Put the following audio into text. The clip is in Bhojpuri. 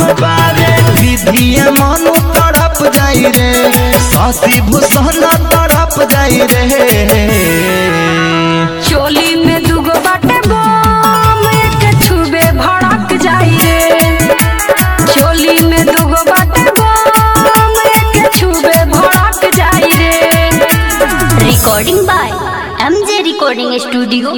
बारे विधिया मनु तड़प जाई रे शशि भूषण तड़प जाई रे चोली में दुगो बाटे बम एक छुबे भड़क जाई रे चोली में दुगो बाटे बम एक छुबे भड़क जाई रे recording by MJ Recording Studio